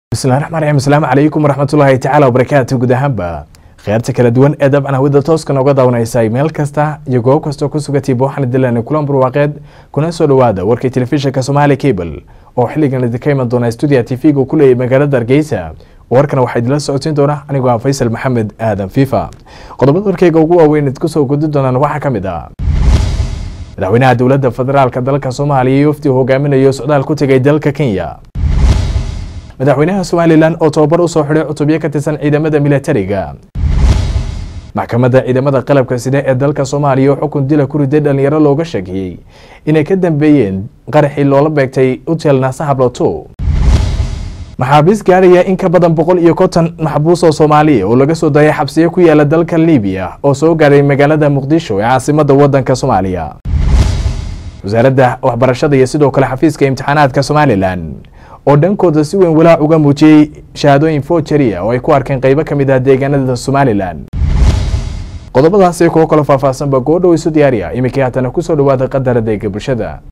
bismillahi raxmaan raxiim asalaamu calaykum waraxmatullaahi tacaala wabarakaatu guud ahaanba kheyrta kala duwan ee dabcan hawada tooska nooga daawanaysay meel kasta iyo goob kastoo ku sugatayba waxaan dilan kulan barwaaqeed kuna soo dhawaada warkii telefishinka somaali cable oo xilligan idinka iman doona stuudiya tv-ga ku leeyay magaalada hargeysa warkana waxaa idinla socodsiin doona anigoo ah faysal maxamed aadan fifa qodobada warkeyga ugu waaweyn idinku soo gudi doonaan waxaa ka mid ah madaxweynaha dowladda federaalka dalka soomaaliya iyo wafdi hogaaminayo socdaal ku tegay dalka kenya madaxweynaha somalilan oo tobabar usoo xidhay cutubyo ka tirsan ciidamada milatariga maxkamadda ciidamada qalabka side ee dalka soomaaliya oo xukun dila ku riday dhalinyaro looga sheegiyey inay ka dambeeyeen qaraxii loola beegtay utel naasa habloto maxaabiis gaaraya in ka badan boqol iyo konton maxbuus oo soomaaliya oo laga soo daayay xabsiyo ku yaala dalka libiya oo soo gaaray magaalada muqdisho ee caasimada wadanka soomaaliya wasaaradda waxbarashada iyo sidoo kale xafiiska imtixaanaadka somalilan oo dhankooda si weyn walaac uga muujiyey shahaadooyin fojaria oo ay ku arkeen qeybo ka mid ah deegaanada somalilan qodobadaasi kuwo kaloo faahfaahsanba goodhow isu diyaariya iminkii haatana kusoo dhawaada qadar adeega bulshada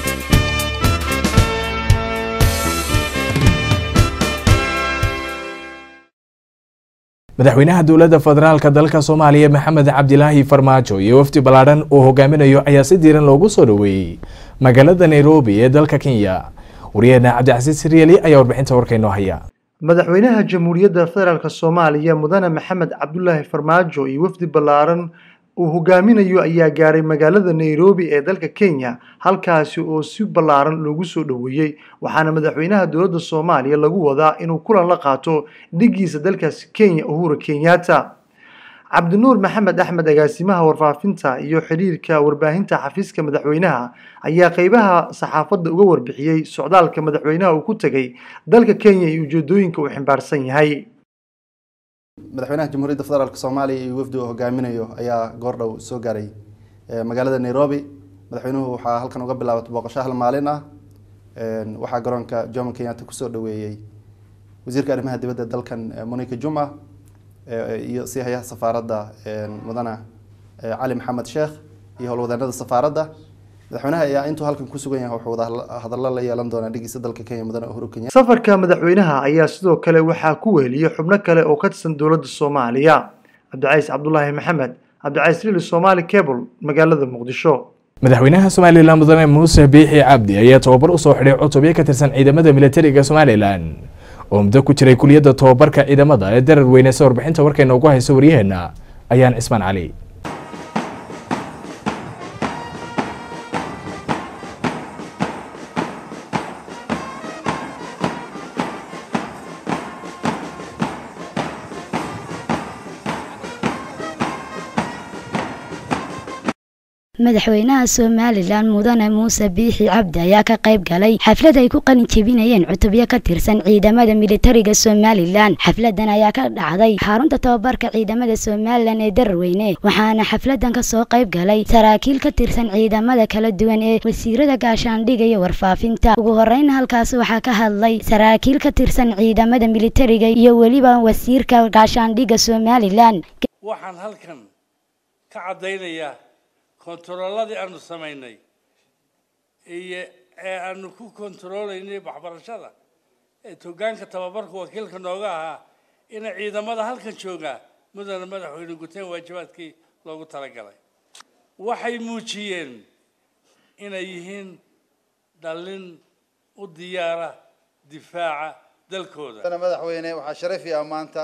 madaxweynaha dowladda federaalka dalka soomaaliya maxamed cabdilaahi farmaajo iyo wafdi ballaadhan uu hogaaminayo ayaa si diiran loogu soo dhoweeyey magaalada nairobi ee dalka kenya waryaheena cabdicasiis siryeeli ayaa warbixinta warkaynoo haya madaxweynaha jamhuuriyadda federaalk soomaaliya mudane maxamed cabdulaahi farmaajo iyo wafdi ballaaran uu hogaaminayo ayaa gaaray magaalada nairobi ee dalka kenya halkaasi oo si ballaaran loogu soo dhoweeyey waxaana madaxweynaha dowladda soomaaliya lagu wadaa inuu kulan la qaato dhigiisa dalkaasi kenya uhura kenyatta cabdinuur maxamed axmed agaasimaha warfaafinta iyo xiriirka warbaahinta xafiiska madaxweynaha ayaa qeybaha saxaafadda uga warbixiyey socdaalka madaxweynaha uu ku tegay dalka kenya iyo ujeedooyinka uu ximbaarsan yahay madaxweynaha jamhuuriyadda federaalk soomaaliya iyo wafdi uu hogaaminayo ayaa goordhow soo gaaray magaalada nairobi madaxweynuhu waxaa halkan uga bilaabatay booqasho hal maalin ah waxaa garoonka jomo kenyatta kusoo dhaweeyey wasiirka arrimaha dibadda dalkan monica juma iyo sii hayaha safaaradda mudane cali maxamed sheekh iyo howlwadaanada safaaradda madaxweynaha ayaa intuu halkan ku sugan yahay wuxuu hadallo la yeelan doonaa dhigiisa dalka kenya mudane uhuru kenya safarka madaxweynaha ayaa sidoo kale waxaa ku weheliyey xubno kale oo ka tirsan dowladda soomaaliya cabdicays cabdulaahi maxamed cabdicays lili somaali cable magaalada muqdisho madaxweynaha somalilan mudane muuse biixi cabdi ayaa tobabar usoo xidhay cutubyo ka tirsan ciidamada milatariga somalilan oo muddo ku jiray kuliyadda tobabarka ciidamada ee darar weyneysa warbixinta warkayna ugu hayso waryaheena ayaan cismaan cali madaxweynaha somalilan mudane muuse biixi cabdi ayaa ka qayb galay xaflad ay ku qalin jebinayeen cutubyo ka tirsan ciidamada militariga somalilan xafladan ayaa ka dhacday xarunta tababarka ciidamada somalilan ee dararweyne waxaana xafladan kasoo qayb galay saraakiil ka tirsan ciidamada kala duwan ee wasiirada gaashaandhiga iyo warfaafinta ugu horeyn halkaas waxaa ka hadlay saraakiil ka tirsan ciidamada militariga iyo weliba wasiirka gaashaandhiga somalilan waxaan halkan ka caddaynayaa kontarooladii aanu samaynay iyo ee aanu ku kontaroolaynay waxbarashada ee togaanka tababarka wakiilka nooga ahaa inay ciidamada halkan joogaa mudane madaxweyne guteen waajibaadkii loogu talagalay waxay muujiyeen inay yihiin dhallin u diyaara difaaca dalkooda madaxweyne waxaa sharafi ah maanta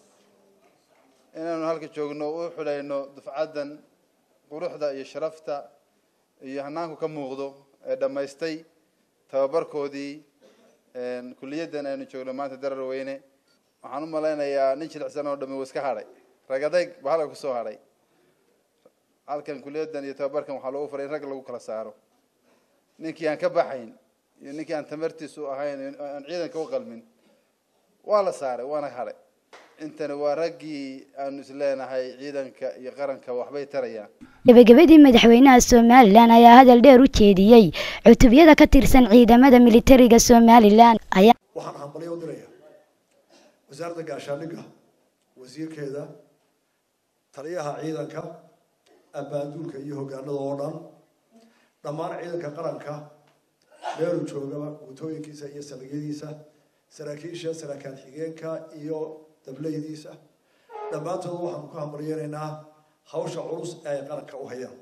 inaanu halka joogno u xulayno dufcaddan quruxda iyo sharafta iyo hanaanku ka muuqdo ee dhammaystay tababarkoodii kuliyaddan aynu joogno maanta darar weyne waxaan u malaynayaa nin jilicsan oo dhami uu iska hadhay ragadayg baa halka kusoo hadhay halkan kuliyaddan iyo tababarkan waxaa loogu faray in rag lagu kala saaro ninkii aan ka baxayn iyo ninkii aan tamartiisu ahayn aan ciidanka u qalmin waa la saaray waana hadhay intani waa raggii aanu isleenahay ciidanka iyo qaranka waxbay tarayaan gebagabadii madaxweynaha somalilan ayaa hadal dheer u jeediyey cutubyada ka tirsan ciidamada militariga somalilan ayaa waxaan hambalyo u diraya wasaaradda gaashaandhigga wasiirkeeda taliyaha ciidanka abaaduulka iyo hogaanada oo dhan dhammaan ciidanka qaranka meeluu joogaba guutooyinkiisa iyo saldhigyadiisa saraakiisha saraakaan xigeenka iyo dableydiisa dhammaantooda waxaanu ku hambalyeynaynaa hawsha culus ee ay qaranka u hayaan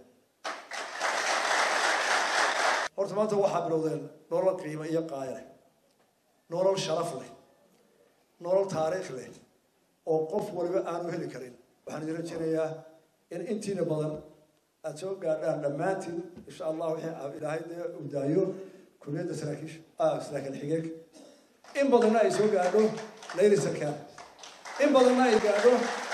horta maanta waxaa bilowdeen nolol qiimo iyo qaaya leh nolol sharaf leh nolol taariikh leh oo qof waliba aanu heli karin waxaan idin rajaynayaa in intiina badan aada soo gaadhaan dhammaantiin insha allah wixii ilaahay dee uu daayo kuliyadda saraakiisha saraakiil xigeenka in badanna ay soo gaadho layli sarkaan in badanna ay gaadho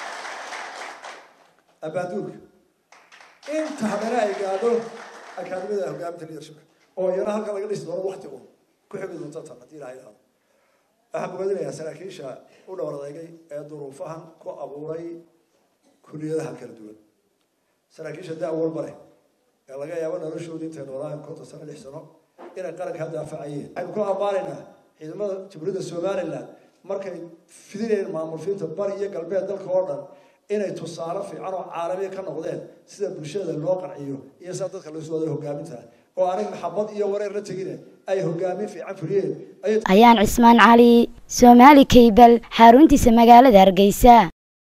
abaaduulka inta habena ay gaadho akaadimada hogaaminta leadershipka oo iyana halka laga dhisi doono wakti un ku xigi doonta tan haddii ilaha yidhahdo waxaan bogaadinayaa saraakiisha u dhowr adeegay ee duruufahan ku abuuray kuliyadaha kala duwan saraakiisha da walba leh ee laga yaabo noloshoodii intay noolaayan konton sano lix sano inay qarankaa daafacayeen waxaynu ku ammaanaynaa ciidamada jamhuuriyadda somaliland markay fidinayeen maamulfiinta bari iyo galbeed dalka oo dhan inay tusaale fiican oo caalamiya ka noqdeen sida bulshada loo qanciyo iyo sida dadka loo soo wada hogaaminta oo anag maxabad iyo wareer la tegine ay hogaamin fiican fuliyeen ayaan cismaan cali soomaali kaybal xaruntiisa magaalada hargeysa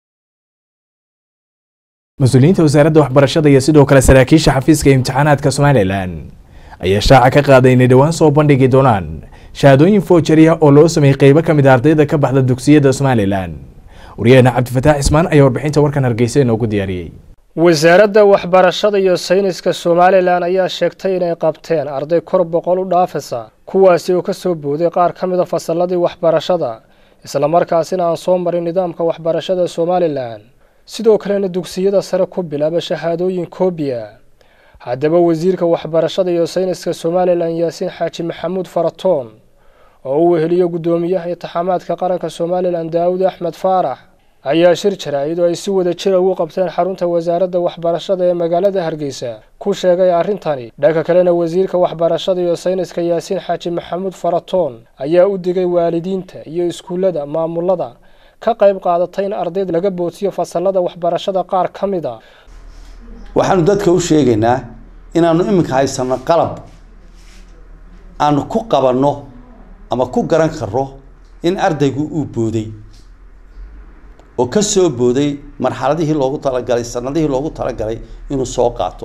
mas-uuliyiinta wasaaradda waxbarashada iyo sidoo kale saraakiisha xafiiska imtixaanaadka somalilan ayaa shaaca ka qaaday inay dhowaan soo bandhigi doonaan shahaadooyin foojariya oo loo sameeyey qeybo ka mid a ardayda ka baxda dugsiyada somalilan waryaheena cabdifataax cismaan ayaa warbixinta warkan hargeysa inoogu diyaariyey wasaaradda waxbarashada iyo sayniska somalilan ayaa sheegtay inay qabteen arday kor boqol u dhaafaysa kuwaasi oo ka soo booday qaar ka mida fasalladii waxbarashada islamarkaasina aan soo marin nidaamka waxbarashada somalilan sidoo kalena dugsiyada sare ku bilaaba shahaadooyin koobiya haddaba wasiirka waxbarashada iyo sayniska somalilan yaasiin xaaji maxamuud faratoon oo uu weheliyo guddoomiyaha intixaamaadka qaranka somalilan daawud axmed faarax ayaa shir jaraa'id oo ay si wada jira ugu qabteen xarunta wasaaradda waxbarashada ee magaalada hargeysa ku sheegay arrintani dhanka kalena wasiirka waxbarashada iyo sayniska yaasiin xaaji maxamuud faratoon ayaa u digay waalidiinta iyo iskuullada maamulada ka qayb qaadatay in ardayda laga boodsiyo fasalada waxbarashada qaar ka mid a waxaanu dadka u sheegaynaa inaanu iminka haysano qalab aanu ku qabanno ama ku garan karno in ardaygu uu booday oo ka soo booday marxaladihii loogu talagalay sanadihii loogu talagalay inuu soo qaato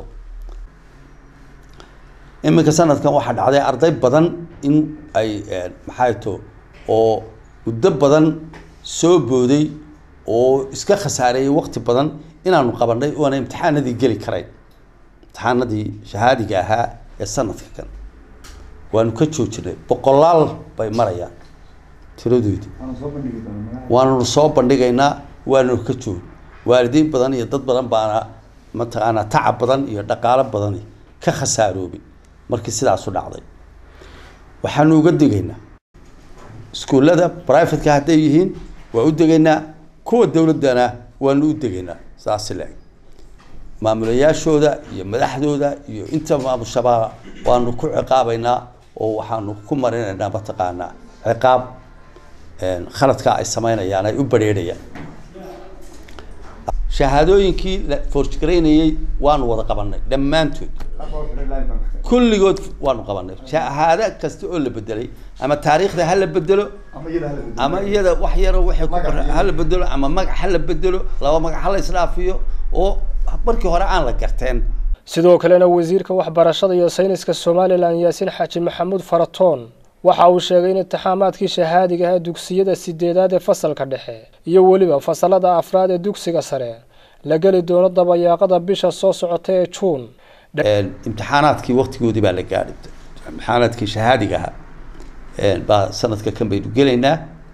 iminka sanadkan waxaa dhacday arday badan in ay maxay to oo muddo badan soo booday oo iska khasaareeyay waqti badan inaanu qabanay oona imtixaanadii geli karayn imtixaanadii shahaadiga ahaa ee sanadka kan waanu ka joojinay boqolaal bay marayaan tiradoodii waananu soo bandhigaynaa waananu ka joog waalidiin badan iyo dad badan baana mataqaanaa tacab badan iyo dhaqaalo badani ka khasaaroobay markii sidaasu dhacday waxaanu uga digaynaa iskuullada brivateka hadday yihiin waa u degaynaa kuwa dowladdana waanu u degaynaa saasi le maamulayaashooda iyo madaxdooda iyo inta maamushabaa waanu ku ciqaabaynaa oo waxaanu ku marinaynaa mataqaanaa ciqaab khaladka ay sameynayaan ay u badrheerayaan shahaadooyinkii la forjgaraynayey waanu wada qabanay dhammaantood kulligood waanu qabanay shahaado kasta oo la bedelay ama taariikhda ha la bedelo ama iyada wax yaro waxay ku qor ha la bedelo ama magac ha la bedelo laba magac ha la isdhaafiyo oo markii hore aan la garteen sidoo kalena wasiirka waxbarashada iyo sayniska somalilan yaasiin xaaji maxamuud faratoon waxa uu sheegay in intixaamaadkii shahaadiga ah dugsiyada sideedaad ee fasalka dhexe iyo weliba fasalada afraad ee dugsiga sare la geli doono dabayaaqada bisha soo socota ee juun imtixaanaadkii waqtigoodii baa la gaadhay imtixaanaadkii shahaadiga ahaa baa sanadka kan baynu gelaynaa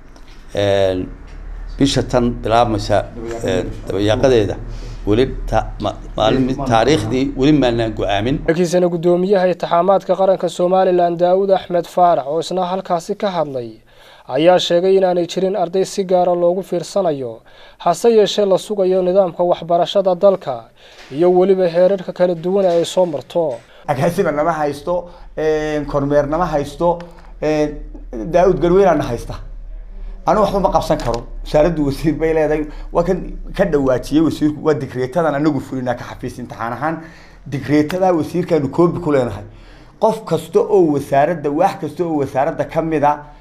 bisha tan bilaabmaysa dabayaaqadeeda weli maalin taariikhdii weli maanaan go-aamin markiisana guddoomiyaha intixaamaadka qaranka somalilan daawud axmed faarax oo isna halkaasi ka hadlay ayaa sheegay inaanay jirin arday si gaara loogu fiirsanayo hase yeeshee la sugayo nidaamka waxbarashada dalka iyo weliba heerarka kala duwan ee ay soo marto agaasiba nama haysto kormeer nama haysto daa-ud garweynaana haysta anu waxba ma qabsan karo wasaaraddu wasiir bay leedahay waa kan ka dhawaajiyey wasiirku waa digreetadan anagu fulinaa ka xafiis imtixaan ahaan digreetadaa wasiirkaanu koobi ku leenahay qof kasta oo wasaaradda wax kasta oo wasaaradda kamid a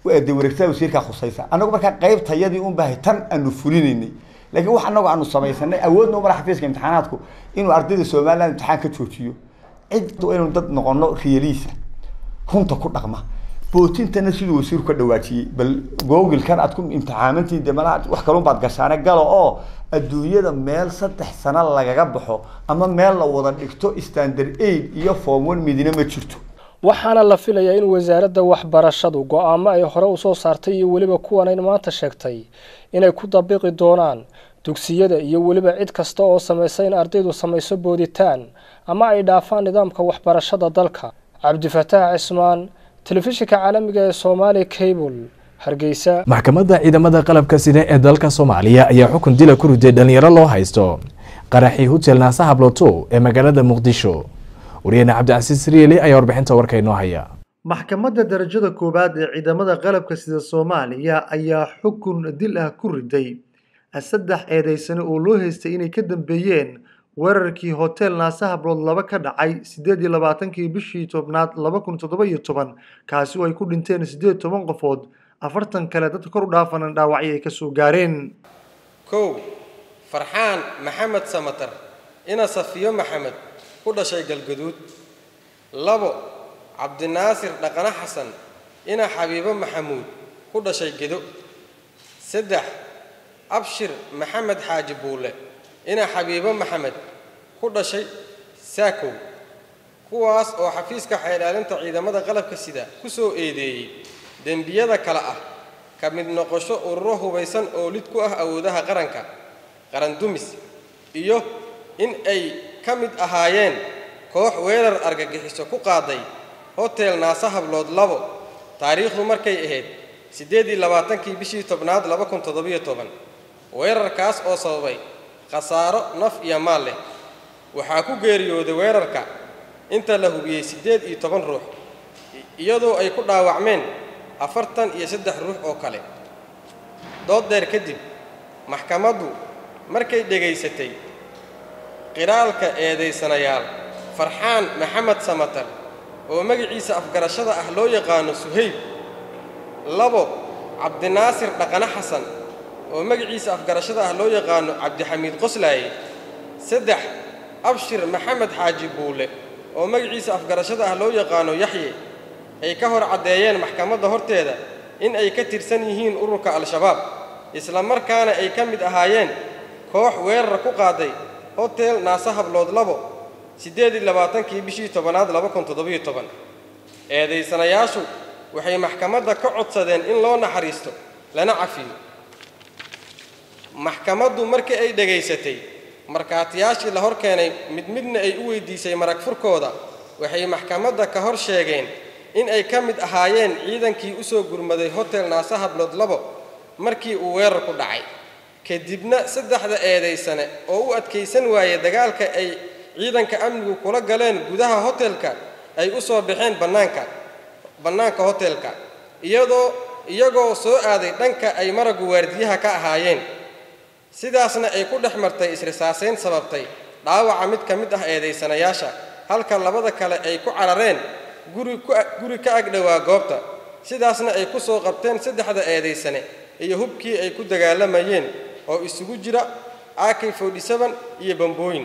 de wareegtada wasiirkaa khusaysa annagu markaa qaybtayadii un bahay tan aanu fulinaynay laakiin wax annagu aanu samaysanay awoodna umala xafiiska imtixaanaadku inuu ardayda somaliland imtixaan ka joojiyo cid inuu dad noqono riyaliisa runta ku dhaqma bootintana siduu wasiirku ka dhawaajiyey bal googilkan aad ku imtixaamantii de malaha wax kalun baad gashaane galo oo adduunyada meel saddex sano lagaga baxo ama meel la wada dhigto standard aid iyo form one midina ma jirto waxaana la filayaa in wasaaradda waxbarashadu go-aamo ay hore usoo saartay iyo weliba kuwanayn maanta sheegtay inay ku dabiqi doonaan dugsiyada iyo weliba cid kasta oo samaysa in ardaydu samayso booditaan ama ay dhaafaan nidaamka waxbarashada dalka cabdifataax cismaan telefishinka caalamiga ee soomaali cable hargeysa maxkamadda ciidamada qalabka sida ee dalka soomaaliya ayaa xukun dila ku riday dhalinyaro loo haysto qaraxii hotel naasa habloto ee magaalada muqdisho wariyahena cabdicasiis rieli ayaa warbixinta warka inoo haya maxkamadda darajada koowaad ee ciidamada qalabka sida soomaaliya ayaa xukun dil ah ku riday saddex eedeysane oo loo haystay inay ka dambeeyeen weerarkii hotel naasa hablood laba ka dhacay sideed iyo labaatankii bishii tobnaad laba kun toddoba iyo toban kaasi oo ay ku dhinteen siddeed toban qofood afartan kale dadka kor u dhaafanan dhaawacyo ay kasoo gaareen kow farxaan maxamed samatar ina safiyo maxamed ku dhashay galgaduud labo cabdinaasir dhaqane xasan ina xabiibo maxamuud ku dhashay gedo saddex abshir maxamed xaaji buule ina xabiibo maxamed ku dhashay saakow kuwaas oo xafiiska xeelaalinta ciidamada qalabka sida ku soo eedeeyey dembiyada kale ah ka mid noqosho ururo hubaysan oo lid ku ah awoodaha qaranka qaran dumis iyo in ay ka mid ahaayeen koox weerar argagixiso ku qaaday hotel naasa hablood labo taariikhdu markay ahayd siddeed iyo labaatankii bishii tobnaad laba kun toddobiyo toban weerarkaas oo sababay khasaaro naf iyo maal leh waxaa ku geeriyooday weerarka inta la hubiyey siddeed iyo toban ruux iyadoo ay ku dhaawacmeen afartan iyo saddex ruux oo kale dood dheer kadib maxkamaddu markay dhegaysatay qiraalka eedaysanayaal farxaan maxamed samatar oo magaciisa afgarashada ah loo yaqaano suhayb labo cabdinaasir dhaqane xasan oo magaciisa afgarashada ah loo yaqaano cabdixamiid qoslaaye saddex abshir maxamed xaaji buule oo magaciisa afgarashada ah loo yaqaano yaxye ay ka hor caddeeyeen maxkamadda horteeda in ay ka tirsan yihiin ururka al-shabaab isla markaana ay ka mid ahaayeen koox weerar ku qaaday hotel naasa hablood labo siddeed iyo labaatankii bishii tobanaad laba kun toddobiyo toban eedaysanayaashu waxay maxkamadda ka codsadeen in loo naxariisto lana cafiyo maxkamaddu markii ay dhegaysatay markhaatiyaashii la hor keenay mid midna ay u weydiisay marag furkooda waxay maxkamadda ka hor sheegeen in ay ka mid ahaayeen ciidankii u soo gurmaday hotel naasa hablood labo markii uu weerar ku dhacay kadibna saddexda eedaysane oo u adkaysan waayey dagaalka ay ciidanka amnigu kula galeen gudaha hotelka ay u soo baxeen bannaanka bannaanka hotelka iyadoo iyagoo soo aaday dhanka ay maraggu waardiyaha ka ahaayeen sidaasna ay ku dhex martay isrisaasayn sababtay dhaawaca mid ka mid ah eedaysanayaasha halka labada kale ay ku carareen guri guri ka agdhowaa goobta sidaasna ay ku soo qabteen saddexda eedaysane iyo hubkii ay ku dagaalamayeen oo isugu jira ak iyo bambooyin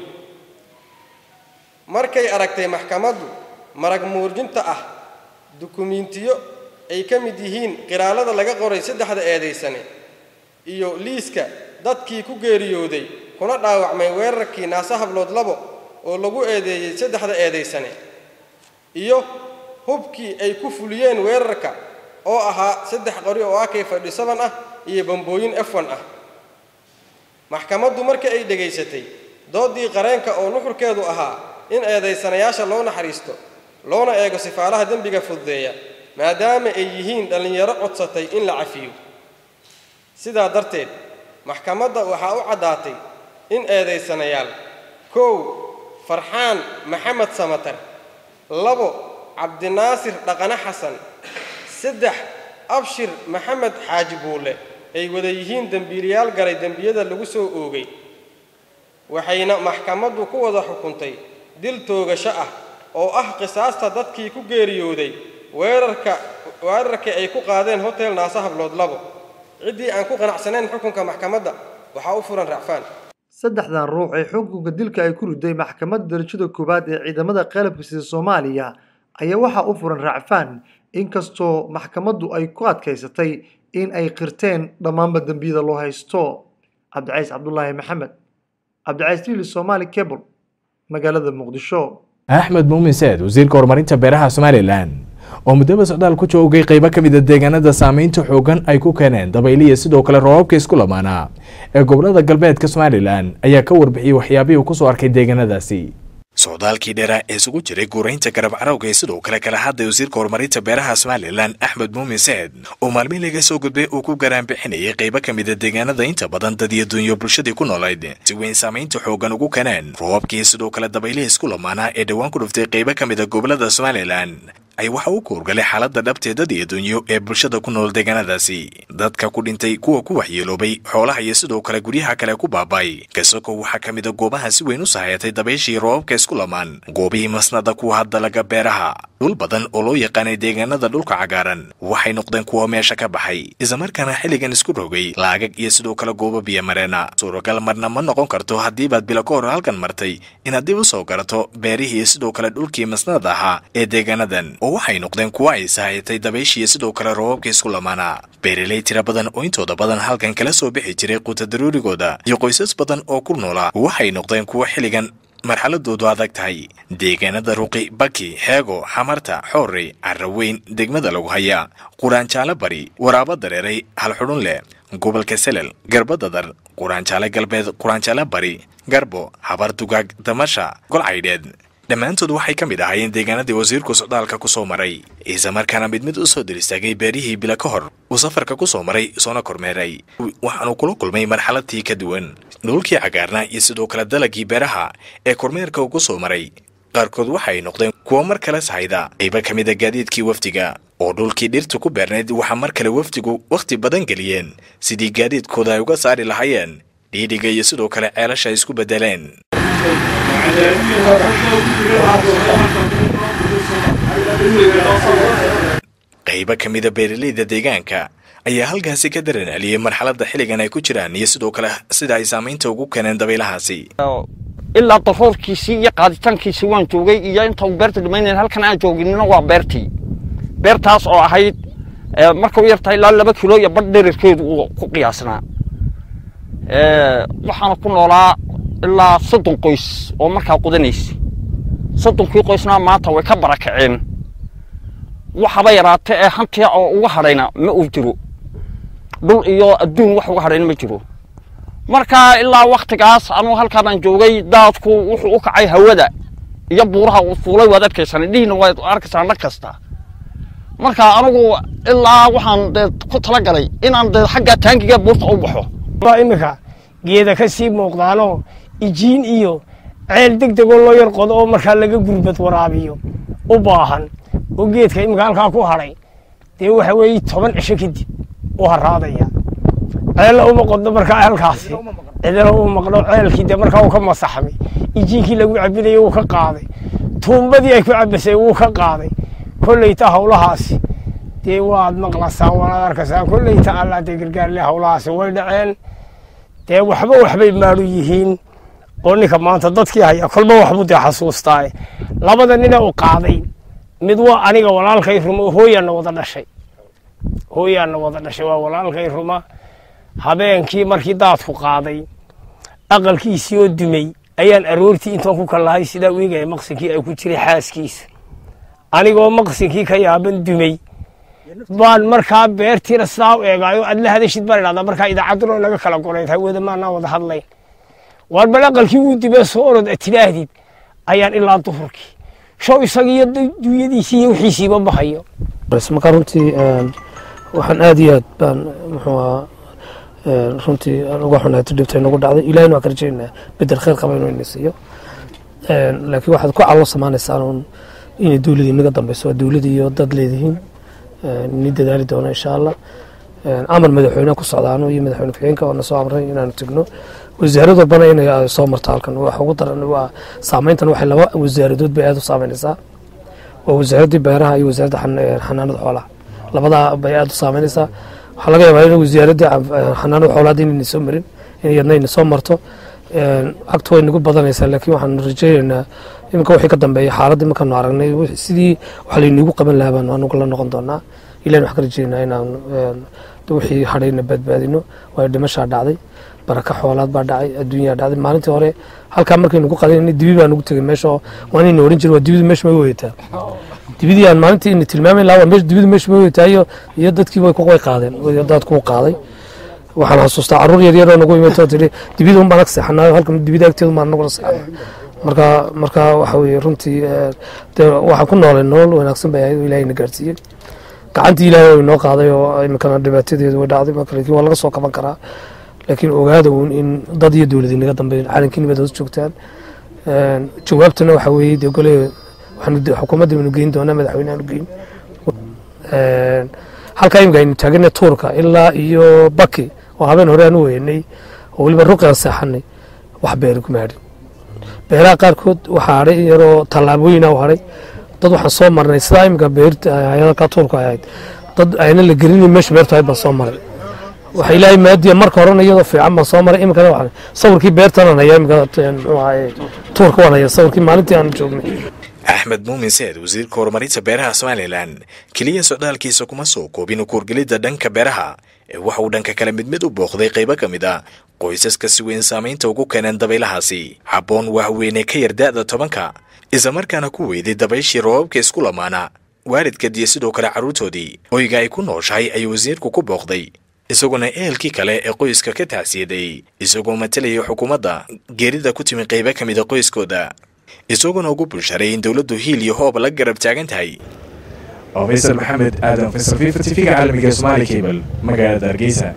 markay aragtay maxkamaddu marag muurjinta ah dukumiintiyo ay ka mid yihiin qiraalada laga qoray saddexda eedaysane iyo liiska dadkii ku geeriyooday kuna dhaawacmay weerarkii naasa hablood labo oo lagu eedeeyey saddexda eedaysane iyo hubkii ay ku fuliyeen weerarka oo ahaa saddex qori oo ak ah iyo bambooyin f1 ah maxkamaddu markii ay dhegaysatay doodii qareenka oo nuxurkeedu ahaa in eedaysanayaasha loo naxariisto loona eego sifaalaha dembiga fududeeya maadaama ay yihiin dhallinyaro codsatay in la cafiyo sidaa darteed maxkamadda waxaa u caddaatay in eedaysanayaal kow farxaan maxamed samatar labo cabdinaasir dhaqane xasan saddex abshir maxamed xaaji buule ay wada yihiin dembiilayaal galay dembiyada lagu soo oogay waxayna maxkamaddu ku wada xukuntay dil toogasho ah oo ah qisaasta dadkii ku geeriyooday weerarka weerarkii ay ku qaadeen hotel naasa hablood labo ciddii aan ku qanacsanayn xukunka maxkamadda waxaa u furan racfaan saddexdan ruux ee xukunka dilka ay ku riday maxkamadda darajada koowaad ee ciidamada qalabka sida soomaaliya ayaa waxaa u furan racfaan inkastoo maxkamaddu ay ku adkaysatay in ay qirteen dhammaanba dembiyada loo haysto cabdicays cabdulaahi maxamed cabdicays lili somaali cable magaalada muqdisho axmed muumin seed wasiirka horumarinta beeraha somalilan oo muddaba socdaal ku joogay qeybo ka mida deegaanada saameynta xoogan ay ku keeneen dabayliya sidoo kale roobabka isku lamaanaa ee gobolada galbeedka somalilan ayaa ka warbixiyey waxyaabihii uu kusoo arkay deegaanadaasi socdaalkii dheeraa ee isugu jiray guuraynta garab carowga ee sidoo kale kala hadlay wasiirka horumarinta beeraha somalilan axmed muumin seed oo maalmihi laga soo gudbay uu ku garaanbixinayay qeybo ka mida deegaanada inta badan dad iyo dunyo bulshadii ku noolayd si weyn saamaynta xoogan ugu keeneen roobabkii sidoo kale dabaylihii isku lamaanaa ee dhowaan ku dhuftay qeybo ka mida gobolada somalilan ay waxa uu kuurgalay xaaladda dhabtee dad iyo dunyo ee bulshada ku nool deegaanadaasi dadka ku dhintay kuwa ku waxyeeloobay xoolaha iyo sidoo kale guryaha kale ku baaba'ay kasoko waxaa ka mid a goobaha si weyn u sahayatay dabayshii roobabka isku lamaan goobihii masnada kuwa dalaga beeraha dhul badan oo loo yaqaanay deegaanada dhulka cagaaran waxay noqdeen kuwa meesha ka baxay islamarkaana xilligan isku rogay laagag iyo sidoo kale goobo biyomareena suuragal marna ma noqon karto haddiibaad bilo ka hor halkan martay inaad dib u soo garato beerihii iyo sidoo kale dhulkii masnada ahaa ee deegaanadan oo waxay noqdeen kuwa ay sahayatay dabayshiiyo sidoo kale roobabka isku lamaana beeraley tira badan oo intooda badan halkan kala soo bixi jiray quuta daruurigooda iyo qoysas badan oo ku noolaa waxay noqdeen kuwa xilligan marxaladoodu adag tahay deegaanada ruqi baki heego xamarta xoorey caraweyn degmada lagu hayaa quraanjaalo bari waraabo dareeray halxudhun leh gobolka selel garbadadar quraanjaale galbeed quraanjaale bari garbo habar dugaag damasha golcaydheed dhammaantood waxay ka mid ahaayeen deegaanadii wasiirku socdaalka ku soo maray islamarkaana mid mid u soo diristaagay beerihii bila ka hor uu safarka ku soo maray soona kormeeray waxaanu kula kulmay marxaladtii ka duwan dhulkii cagaarnaa iyo sidoo kale dalagii beeraha ee kormeerka uu ku soo maray qaarkood waxay noqdeen kuwo mar kale sahayda qayba ka mid a gaadiidkii wafdiga oo dhulkii dhirtu ku beernayd waxaa mar kale wafdigu wakhti badan geliyeen sidii gaadiidkooda ay uga saari lahaayeen dhiidhiga iyo sidoo kale ceelasha ay isku beddeleen qaybo ka mida beeraleyda deegaanka ayaa halkaasi ka daran celiyey marxaladda xilligan ay ku jiraan iyo sidoo kale sida ay saamaynta ugu keeneen dabaylahaasi ilaa daroorkiisii iyo qaaditaankiisii waan joogay iyo inta uu beerta dhamaynayn halkan aan jooginina waa beertii beertaas oo ahayd marka u yartahay ilaa laba kilo iyo badh dherarkeedu uu ku qiyaasnaa waxaana ku noolaa ilaa soddon qoys oo markaa qudanaysa soddonkii qoysna maanta way ka barakaceen waxaba yaraate ee hantiya oo uga hadhayna ma uu jiro dhul iyo adduun wax uga hadhayna ma jiro marka ilaa waktigaas anuu halkaabaan joogay daadku wuxuu u kacay hawada iyo buuraha uu fuulay waad arkaysaan indhihiina waad arkaysaan dhag kasta marka anigu ilaa waxaan dee ku talagalay inaan dee xagga taangiga buurta u baxo iminka geeda ka sii muuqdaanoo ijiin iyo ceel deg degoo loo yar qodo oo markaa laga gurbad waraabiyo u baahan oo geedka iminka halkaa ku hadhay dee waxa weeye toban cisho kadib u haraadaya ceella uma qodno markaa halkaasi cidina u maqno ceelkii dee markaa uu ka masaxmay ijiinkii lagu cabinayay wuu ka qaaday tuumbadii ay ku cabasay wuu ka qaaday kolleyta hawlahaasi dee waad maqlasaan waanaad arkaysaan kolleyta allaa dee gargaarle hawlahaasi way dhaceen dee waxba waxbay maadhu yihiin oo ninka maanta dadkii haya kolba waxbuu dee xasuustaa labada nina u qaaday mid waa aniga walaalkay rumo hooyaana wada dhashay hooyaana wada dhashay waa walaalkay ruma habeenkii markii daadku qaaday aqalkiisii oo dumay ayaan aroortii intaan ku kallahay sidaa u eegaya maqsinkii ay ku jiray xaaskiisa anigoo maqsinkii ka yaaban dumay baan markaa beertiina sidaa u eegaayo aad la hadashid baan idhahdaa markaa idaacadduna naga kala gonayd hawada maanaa wada hadlayn waar bal aqalkii wuu dibee soo orod ad tidhaahdid ayaan ilaa duhurkii show isagiiyo duunyadiisii iyo wixiisiiba bahayo marka runtii waxaan aad iyo aad baan muxuu ahaa runtii aan uga xunahay dhibta nagu dhacday ilahina waan ka rajaynaa bedel khayr qaba inuu ina siiyo laakiin waxaad ku callo samaanaysaan uun inay dowladii naga dambeyso waa dowladii iyo dad leedihiin ni dadaali doono insha allah amar madaxweyne ku socdaano iyo madaxweyne ku-xigeenka oo na soo amray inaanu tegno wasaarad walbana inay soo marto halkan wax ugu daran waa saameyntan waxay laba wasaaradood bay aad u saameynaysaa waa wasaaraddii beeraha iyo wasaaradda xanaanada xoolaha labadaa bay aada u saameynaysaa waxaa laga yaabaa in wasaaradda xanaanada xoolaad inayna soo marin in iyadna ayna soo marto cagtu way nagu badanaysaa laakiin waxaanu rajaynaynaa iminka wixii ka dambeeya xaaladda markaanu aragnay sidii wax layniigu qaban lahaa baanu anugu la noqon doonaa ilahin waxaan ka rajaynaa inaan wixii hadhayna badbaadino waayo dhimashaa dhacday baraka xoolaad baa dhacay adduunyaa dhacday maalintii hore halkaa markaynu ku qadan dibi baa nagu tegay meesha waa inayna oran jirin waa dibidu meesha may weyataa dibidii aan maalintii ina tilmaamayn lahaa waa meesha dibidu meesha may weyataa iyo iyo dadkii way way qaadeen daadkuu qaaday waxaan xasuustaa caruur yaryar oo nagu imid oo tidhi dibida un baan ag seexanaayo halka dibida agteedu baan nagula seexanay marka marka waxa weeye runtii dee waxaan ku noolay nolol wanaagsan bay ahayd oo ilaahayna gaarsiiyey gacantii ilaahay way noo qaaday oo iminkana dhibaatadeedu way dhacday marka laakiin waa laga soo kaban karaa laakiin ogaada uun in dad iyo dowlad inaga dambeyn calankii nibad hoos joogtaan jawaabtana waxa weeye dee gole waxaanu xukuumadda baynu geyn doonaa madaxweynehaanu geyn halkaa imika aynu taagana tuurka ilaa iyo baki oo habeen hore aan u weynay oo weliba ruqi aan seexanay wax beeri kuma hadhin beeraha qaarkood waxaa hadhay in yaroo tallaabooyina u hadhay dad waxaan soo marnay sidaa imika beerta hayadalka tuurka ahayd dad ayna la gelinin meesha beertu ahayd baan soo maray waxa ilaahay maadiya marka horena iyadoo fiican baan soo maray iminkana waxaan sawirkii beertanan haya imika muxuu ahaye tuurka waan haya sawirkii maalintii aan joognay axmed muumin seed wasiirka horumarinta beeraha somalilan keliya socdaalkiisa kuma soo koobin ukuurgelidda dhanka beeraha ee waxa uu dhanka kale mid mid u booqday qaybo ka mid a qoysaska si weyn saamaynta ugu keeneen dabaylahaasi habboon wahweyne ka yar da'da tobanka islamarkaana ku weyday dabayshii roobabka isku lamaana waalidkad iyo sidoo kale carruurtoodii oyga ay ku nooshahay ayuu wasiirku ku booqday isaguna ehelkii kale ee qoyska ka tacsiyaday isagoo matalaya xukuumadda geerida ku timi qaybo ka mid a qoyskooda isaguna ugu bulsharay in dowladdu hiil iyo hoob la garab taagan tahay oo faysal maxamed aadan faysal fifa tv-ga caalamiga somaali cable magaalada hargeysa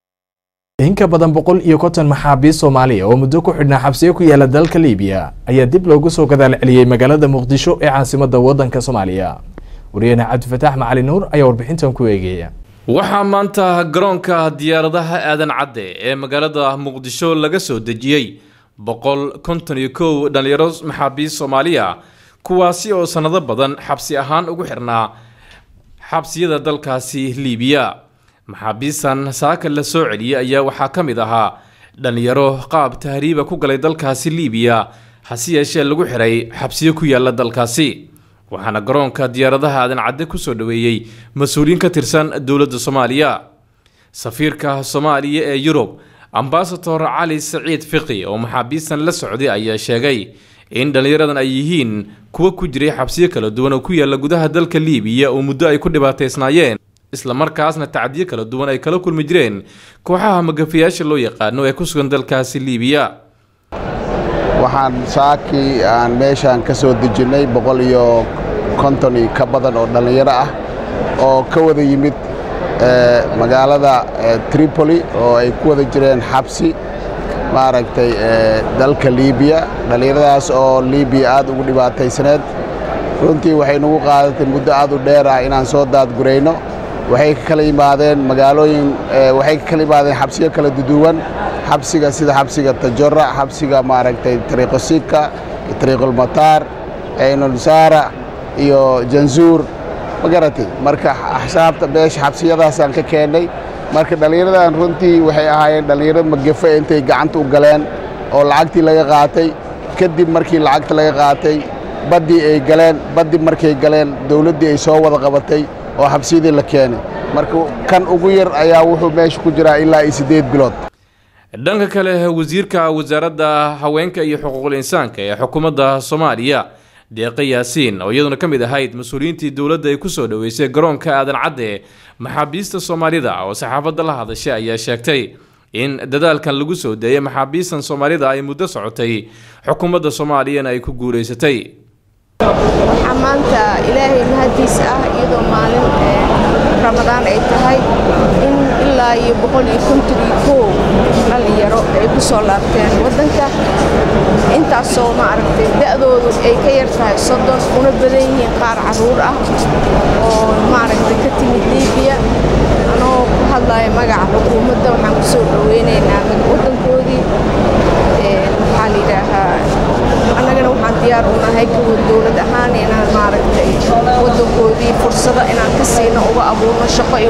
in ka badan boqol iyo konton maxaabiist soomaaliya oo muddo ku xidhnaa xabsiyo ku yaala dalka liibiya ayaa dib loogu soo gadaal celiyey magaalada muqdisho ee caasimadda waddanka soomaaliya wariyahena cabdifataax macali nuur ayaa warbixintan ku eegaya waxaa maanta garoonka diyaaradaha aadan cadde ee magaalada muqdisho laga soo dejiyey boqol konton iyo kow dhallinyaro maxaabiist soomaaliya kuwaasi oo sannado badan xabsi ahaan ugu xirnaa xabsiyada dalkaasi liibiya maxaabiistan saaka la soo celiyey ayaa waxaa ka mid ahaa dhallinyaro qaab tahriiba ku galay dalkaasi liibiya hase yeeshee lagu xiray xabsiyo ku yaala dalkaasi waxaana garoonka diyaaradaha aadan cadde kusoo dhoweeyey mas-uuliyiin ka tirsan dowladda soomaaliya safiirka soomaaliya ee yurub ambasador cali saciid fiqi oo maxaabiistan la socday ayaa sheegay in dhallinyaradan ay yihiin kuwa ku jiray xabsiyo kala duwan oo ku yaala gudaha dalka liibiya oo muddo ay ku dhibaataysnaayeen islamarkaasna tacdiyo kala duwan ay kala kulmi jireen kooxaha magafayaasha loo yaqaano ee ku sugan dalkaasi liibiya waxaan saakii aan meeshaan ka soo dejinnay boqol iyo konton iyo ka badan oo dhallinyaro ah oo ka wada yimid magaalada tripoli oo ay ku wada jireen xabsi maaragtay dalka liibiya dhallinyaradaas oo liibiya aad ugu dhibaataysaneed runtii waxay nagu qaadatay muddo aad u dheer ah inaan soo daadgurayno waxay ka kala yimaadeen magaalooyin waxay ka kala yimaadeen xabsiyo kala duduwan xabsiga sida xabsiga tajora xabsiga maaragtay tariiqosika tariiqulmataar aynulsaara iyo janzuur ma garatay marka axsaabta beesha xabsiyadaasaan ka keennay marka dhallinyaradan runtii waxay ahaayeen dhallinyaro magafe intay gacanta u galeen oo lacagtii laga qaatay kadib markii lacagta laga qaatay baddii ay galeen baddi markay galeen dowladdii ay soo wada qabatay oo xabsiyadii la keenay marka kan ugu yar ayaa wuxuu meesha ku jiraa ilaa iyo siddeed bilood dhanka kale wasiirka wasaaradda haweenka iyo xuquuqul insaanka ee xukuumadda soomaaliya deeqe yaasiin oo iyaduna ka mid ahayd mas-uuliyiintii dowladda ay kusoo dhoweysay garoonka aadan cadde maxaabiista soomaalida oo saxaafadda la hadashay ayaa sheegtay in dadaalkan lagu soo deeyay maxaabiistan soomaalida ay muddo socotay xukuumadda soomaaliyana ay ku guulaysatay waxaa maanta ilaahay mahadiis ah iyadoo maalin ramadaan ay tahay in ilaa iyo boqol iyo konton iyo kow dhalinyaro ay ku soo laabteen waddanka intaasoo maaragtay da'doodu ay ka yar tahay soddon una badan yihiin qaar carruur ah oo maaragtay ka timid liibiya anoo ku hadlaya magaca xukuumadda waxaan ku soo dhoweynaynaa waddankoodii maxaa la yidhaahaa annagana waxaan diyaar u nahay kuwa dowlad ahaan inaan maaragtay waddankoodii fursado inaan ka siino uga abuurno shaqo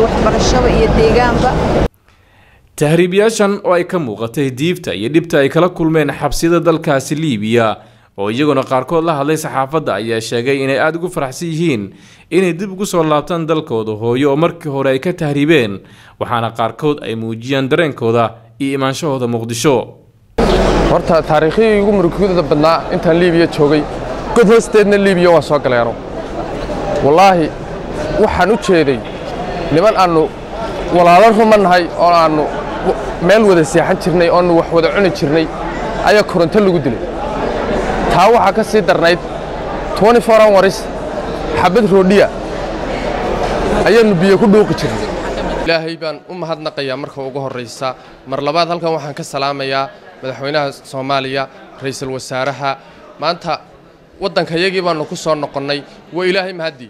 waxbarashada iyo deegaanba tahriibayaashan oo ay ka muuqatay diibta iyo dhibta ay kala kulmeen xabsiyada dalkaasi liibiya oo iyaguna qaarkood la hadlay saxaafadda ayaa sheegay inay aada ugu faraxsan yihiin inay dib ugu soo laabtaan dalkooda hooyo oo markii hore ay ka tahriibeen waxaana qaarkood ay muujiyaan dareenkooda iyo imaanshahooda muqdisho horta taariikhihii ugu murugada badnaa intaan liibiya joogay god hoosteedna liibiya waan soo galeeno wallaahi waxaan u jeeday niman aannu walaalo ruma nahay oo aannu meel wada seexan jirnay oonu wax wada cuni jirnay ayaa koronto lagu dilay taa waxaa ka sii darnayd hours xabad roodhiya ayaannu biyo ku dhuuqi jirnay ilaahay baan u mahadnaqayaa marka ugu horraysa mar labaad halkan waxaan ka salaamayaa madaxweynaha soomaaliya ra'iisul wasaaraha maanta waddankayagii baannu ku soo noqonnay waa ilaahay mahaddii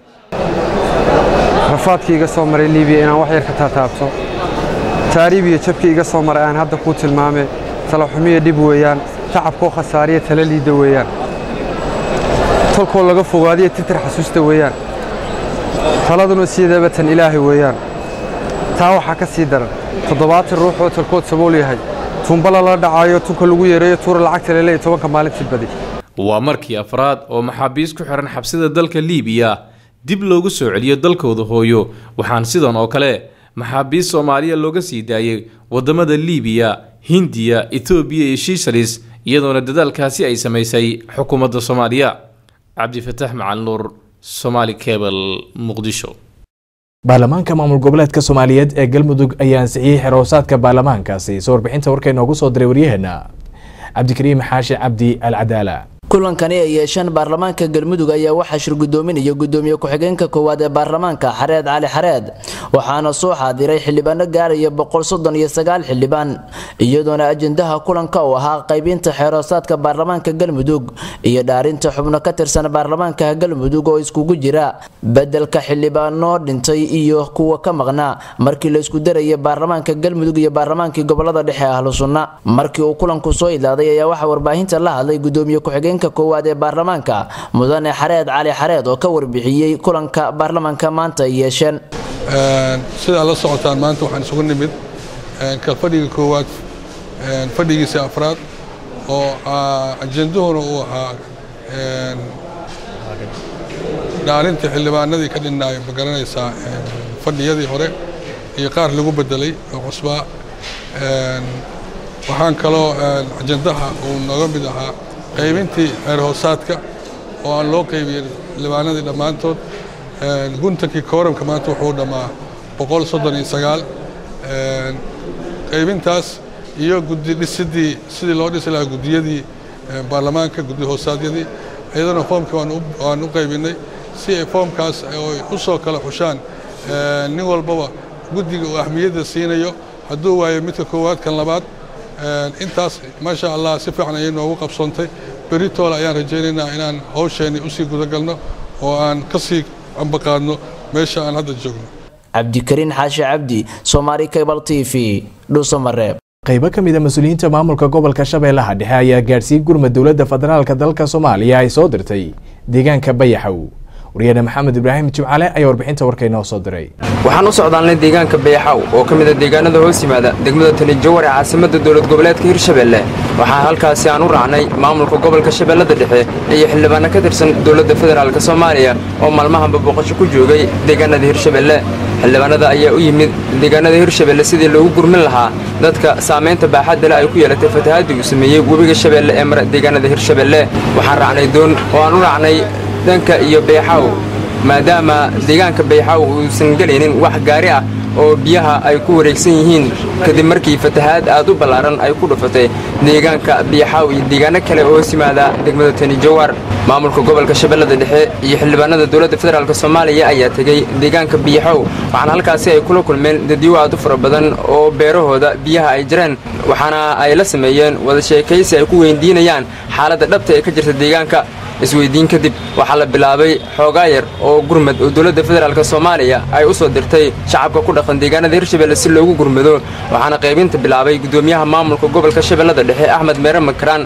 rafaadkii iga soo maray liibiya inaan wax yar ka taataabto taariib iyo jabkii iga soo maray aan hadda kuu tilmaame talaxumiya dhib weeyaan tacabkoo khasaariya tala liidda weeyaan tolkoo laga fogaadiya tirtir xasuusta weeyaan taladuna sideeba tan ilaahay weeyaan taa waxaa ka sii daran toddobaatan ruux oo tolkood sabool yahay tuumba lala dhacaayo tunka lagu yeereeyo tuura lacagta lele iyo tobanka maalintii badi waa markii afraad oo maxaabiis ku xihan xabsida dalka liibiya dib loogu soo celiyo dalkooda hooyo waxaan sidan oo kale maxaabiis soomaaliya looga sii daayey waddamada liibiya hindiya etoobiya iyo shiishalis iyadoona dadaalkaasi ay samaysay xukuumadda soomaaliya cabdifataax macalin nuur somaali cebal muqdisho baarlamaanka maamul goboleedka soomaaliyeed ee galmudug ayaa ansixiyey xeroosaadka baarlamaankaasi soo warbixinta warka inoogu soo diray waryaheena cabdikariim xaashi cabdi alcadaala kulankani ay yeesheen baarlamaanka galmudug ayaa waxaa shir gudoominaya gudoomiye ku-xigeenka koowaad ee baarlamaanka xareed cali xareed waxaana soo xaadiray xildhibaano gaaraya boqol soddon iyo sagaal xildhibaan iyadoona ajendaha kulanka uu ahaa qaybinta xeeroosaadka baarlamaanka galmudug iyo dhaarinta xubno ka tirsan baarlamaanka galmudug oo iskugu jira bedelka xildhibaano dhintay iyo kuwa ka maqnaa markii la isku daraya baarlamaanka galmudug iyo baarlamaankii gobolada dhexe ahlu sunna markii uu kulanku soo idlaaday ayaa waxaa warbaahinta la hadlay gudoomiye ku-xigeenka koowaad ee baarlamaanka mudane xareed cali xareed oo ka warbixiyey kulanka baarlamaanka maanta ay yeesheen sidaa la socotaan maanta waxaan isugu nimid ka fadhiga koowaad fadhigiisa afraad oo ajenduhuna uu ahaa dhaarinta xildhibaanadii ka dhinnaay ma garanaysaa fadhiyadii hore iyo qaar lagu bedelay oo cusbaa waxaan kaloo ajendaha uu nooga mid ahaa qaybintii xeer hoosaadka oo aan loo qaybiyey xildhibaanadii dhammaantood guntankii kooramka maanta wuxuu dhammaa boqol soddon iyo sagaal qaybintaas iyo guddi dhisidii sidii loo dhisi lahaa guddiyadii baarlamaanka guddi hoosaadyadii iyadana foomkii waan u qaybinay si ay foomkaas ay u soo kala xushaan nin walbaba guddiga uu ahmiyadda siinayo hadduu waayo midka koowaad kan labaad intaas maasha allah si fiican ayay noogu qabsoontay beritoole ayaan rajaynaynaa inaan hawsheenni usii gudagalno oo aan ka sii ambaqaadno meesha aan hadda joogno cabdikariin xaashi cabdi somaali cable t v dhuusamareeb qaybo ka mid a mas-uuliyiinta maamulka gobolka shabeellaha dhexe ayaa gaadhsiiyey gurmad dowladda federaalka dalka soomaaliya ay soo dirtay deegaanka bayaxow waryaene maxamed ibraahim jimcale ayaa warbixinta warka inoo soo diray waxaan u socdaalnay deegaanka bayaxaw oo ka mid a deegaanada hoos yimaada degmada tani jawar ee caasimadda dowlad goboleedka hirshabeelle waxaa halkaasi aan u raacnay maamulka gobolka shabeellada dhexe iyo xildhibaano ka tirsan dowladda federaalk soomaaliya oo maalmahanba booqasho ku joogay deegaanada hirshabeelle xildhibaanada ayaa u yimid deegaanada hirshabeelle sidii loogu gurmin lahaa dadka saamaynta baaxadda le ay ku yeelatay fatahaadii uu sameeyey webiga shabeelle ee mara deegaanada hirshabeelle waxaan raacnay doon oo aan u raacnay dhanka iyo beexaw maadaama deegaanka beexaw uusan gelaynin wax gaari ah oo biyaha ay ku wareegsan yihiin kadib markii fatahaad aad u ballaaran ay ku dhufatay deegaanka biyaxaaw iyo deegaano kale oo hoos yimaada degmada tani jawar maamulka gobolka shabeellada dhexe iyo xildhibaanada dowladda federaalk soomaaliya ayaa tegey deegaanka biyaxow waxaana halkaasi ay kula kulmeen dadyo aad u fara badan oo beerahooda biyaha ay jireen waxaana ay la sameeyeen wada sheekaysi ay ku weydiinayaan xaaladda dhabta ee ka jirta deegaanka isweydiin kadib waxaa la bilaabay xoogaa yar oo gurmad oo dowladda federaalk soomaaliya ay u soo dirtay shacabka ku dhaqan deegaanada hirshabelle si loogu gurmado waxaana qaybinta bilaabay gudoomiyaha maamulka gobolka shabeellada dhexe axmed meere makaraan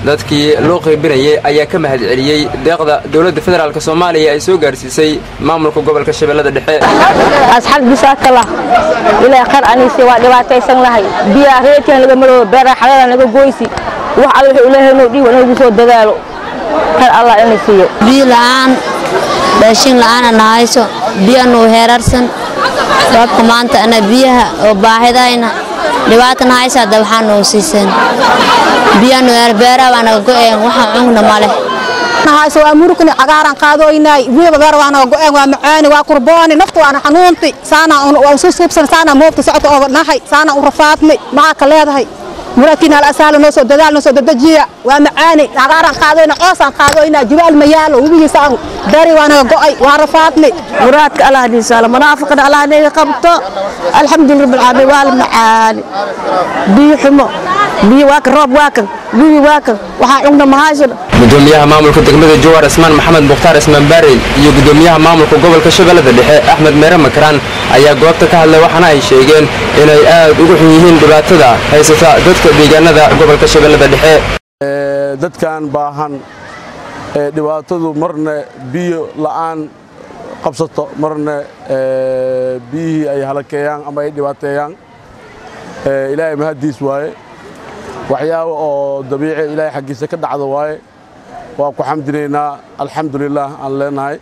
dadkii loo qaybinayay ayaa ka mahad celiyey deeqda dowladda federaalk soomaaliya ay soo gaarsiisay maamulka gobolka shabeellada dhexe asxaab bisaakala ilaa qar anisi waa dhibaataysan lahay biyaha reerkan laga maroo beera xalada naga goysi wax alla wuxuu ilaahay noo dhiibo nagu soo dadaalo qar allah ina siiyo biyo la'aan raashin la'aana nahayso biyo nuu heerarsan sababka maanta ana biyaha oo baahidayna dhibaata nahaysa hadda waxaa noo siisan biyo nuu heer beeraha baa naga go'een waxaan cungna ma leh nahayso waa murugni cagaaran qaadooynaay wiiba beer waa naga go'een waa macaani waa kurbooni naftu waana xanuunti saana waa usu suubsan saana moobta socodka ooga nahay saana u rafaadnay maxaa ka leedahay muraadkiina alasaalo noo soo dadaal noo soo dadajiya waa macaani cagaaran qaadoyna coosaan qaadoyna jibaal ma yaalo webigiisaan bari waa naga go'ay waa rafaadnay muraadka allah diisaalo munaafiqna allah naga qabto alxamdulilah rabbil caalamiin waa la macaani biyo xumo biyo waa kan roob waa kan biyo waa kan waxaa cugna mahaysan gudoomiyaha maamulka degmada jawaar ismaan maxamed mukhtaar ismaan baarey iyo gudoomiyaha maamulka gobolka shabeellada dhexe axmed meere makaraan ayaa goobta ka hadlay waxaana ay sheegeen inay aad ugu xun yihiin dhibaatada haysata dadka deegaanada gobolka shabeellada dhexe dadkan baahan ee dhibaatadu marna biyo la'aan qabsato marna biyihii ay halakeeyaan ama ay dhibaateeyaan ilaahay mahaddiis waaye waxyaaba oo dabiici ilaahay xaggiisa ka dhacda waaye waa ku xamdinaynaa alxamdulilaah aan leenahay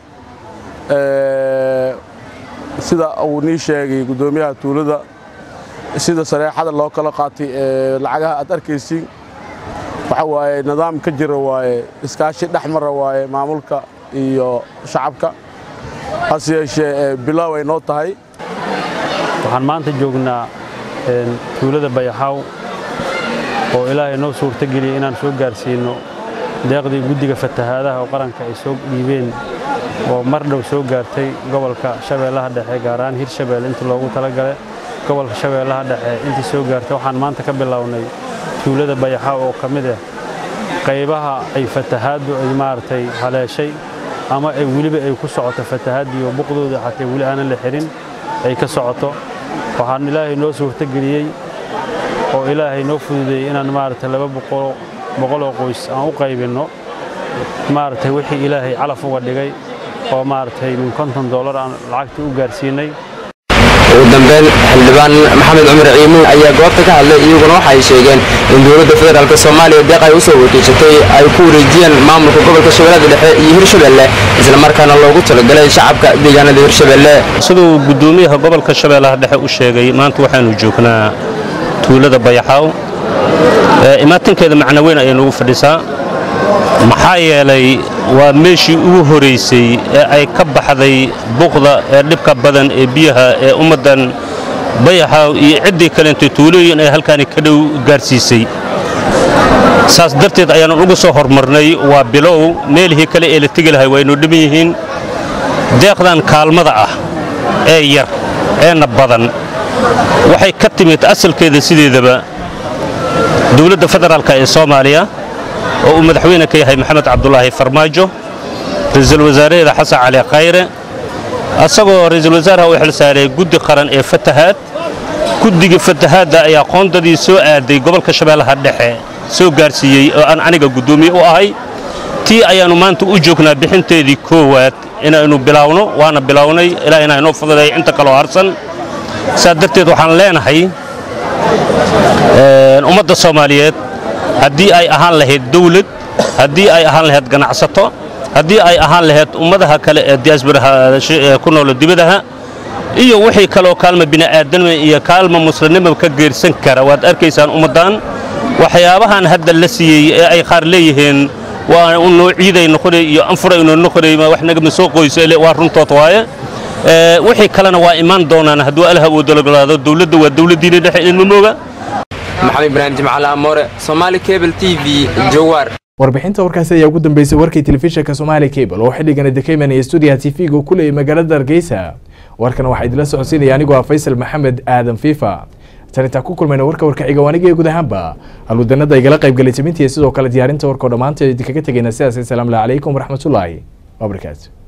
sida uu nii sheegay guddoomiyaha tuulada sida sareexada loo kala qaatay ee lacagaha aad arkaysiin waxa waaye nidaam ka jira waaye iskaashi dhex mara waaye maamulka iyo shacabka hase yeeshee bilaaw ay noo tahay waxaan maanta joognaa tuulada bayaxaaw oo ilaahay noo suurtageliyey inaan soo gaarsiinno deeqdii guddiga fatahaadaha oo qaranka ay soo dhiibeen oo mar dhow soo gaartay gobolka shabeellaha dhexe gaar ahaan hirshabeelle intii loogu talagalay gobolka shabeellaha dhexe intii soo gaartay waxaan maanta ka bilownay tuulada bayaxaaw oo ka mid ah qaybaha ay fatahaaddu ay maaragtay haleeshay ama ay weliba ay ku socoto fatahaaddii oo buqdooda xatee weli aanan la xirin ay ka socoto waxaan ilaahay noo suurtageliyey oo ilaahay noo fududeeyey inaan maaragtay laba boqoloo qoys aan u qaybinno maaragtay wixii ilaahay calaf uga dhigay oo maaragtay min konton dollar aan lacagtii u gaarsiinay ugu dambeyn xildhibaan maxamed cumar ciimuun ayaa goobta ka hadlay iyaguna waxa ay sheegeen in dowladda federaalk soomaaliya deeq ay u soo wakiishatay ay ku wareejiyeen maamulka gobolka shabeellada dhexe iyo hirshabeelle islamarkaana loogu talagalay shacabka deegaanada hirshabeelle siduu guddoomiyaha gobolka shabeellaha dhexe u sheegay maanta waxaanu joognaa tuulada bayaxaaw imaatinkeeda macno weyn ayay nugu fadhisaa maxaa yeelay waa meeshii ugu horaysay ee ay ka baxday buqda ee dhibka badan ee biyaha ee ummaddan bayaxaaw iyo ciddii kaleentay tuulooyin ay halkaani ka dhow gaarsiisay saas darteed ayaanan ugu soo hormarnay waa bilow meelihii kale ee la tegi lahay waynu dhiban yihiin deeqdan kaalmada ah ee yar eena badan waxay ka timid asalkeeda sideedaba dowladda federaalk ee soomaaliya oo uu madaxweyne ka yahay maxamed cabdulaahi farmaajo ra'iisul wasaareeda xasan cali khayre asagoo ra'iisul wasaaraha u xilsaaray guddi qaran ee fatahaad guddiga fatahaadda ayaa qoondadii soo aaday gobolka shabeellaha dhexe soo gaarsiiyey oo aan aniga guddoomiye u ahay tii ayaannu maanta u joognaa bixinteedii koowaad inaynu bilaawno waana bilownay ilaa inaa inoo fududay inta kaloo harsan saas darteed waxaan leenahay ummadda soomaaliyeed haddii ay ahaan lahayd dawlad haddii ay ahaan lahayd ganacsato haddii ay ahaan lahayd ummadaha kale ee diyaasbaraha ku noolo dibadaha iyo wixii kaloo kaalma bini'aadanima iyo kaalma muslimnima ka geersan kara waad arkaysaan ummaddan waxyaabahan hadda la siiyey ee ay qaar leeyihiin waa unoo ciiday noqonay iyo anfurayno noqonay wax nagama soo qoyso waa runtood waaye wixii kalena waa imaan doonaan hadduu alaha uu dalogolaado dowladda waa dowladdiina dhexe idinma mooga maxamed ibraahim jimcaale amoore somaali cable t v jawaar warbixinta warkaasi ayaa ugu dambeysay warkii telefishinka somaali cable oo xilligana dekeyman iyo stuudiyaha tv-ga ku leeyay magaalada hargeysa warkan waxaa idinla socodsiinaya anigoo ah faysal maxamed aadan fiifa tan intaan ku kulmayna warka warkaxiga waaniga guud ahaanba halwadanada igala qaybgalay timintiiya sidoo kale diyaarinta warkao dhammaanteed idinkaga tegayna sidaas asalaamu calaykum waraxmatullaahi wabarakaatu